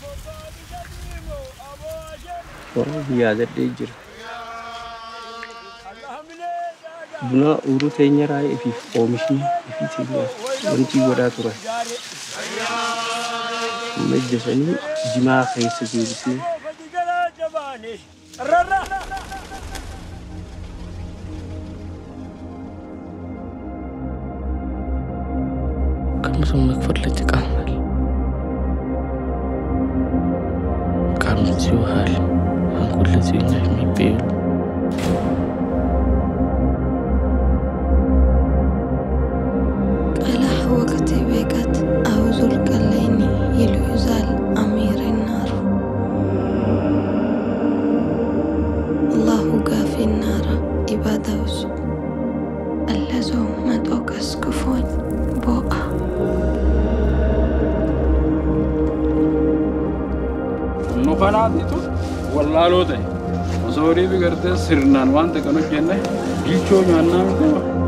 Warra yaadadhee jira. Buna uruu teenya raayee ifiif oomishni ifii teenyaa wanti godhaa turan. Majjasanii jimaa keessa deebisee Kan መክፈል ይጠቃማል። ቃምዚ ውሃል አንጉለዚኛ የሚቤሉ ቀላሕ ወቅቲ ቤቀት አውዙል ቀለይኒ ይልዩዛል አሚር ናሩ አላሁ ጋፊ ናራ ኢባዳውሱ አለዞ መጦቀስ ክፎኝ ቦአ nu kanaatitu wallaaloo ta'e osoo horii bigartee sirnaan waan ta'e kan hojjenne bilchoo nyaannaa miti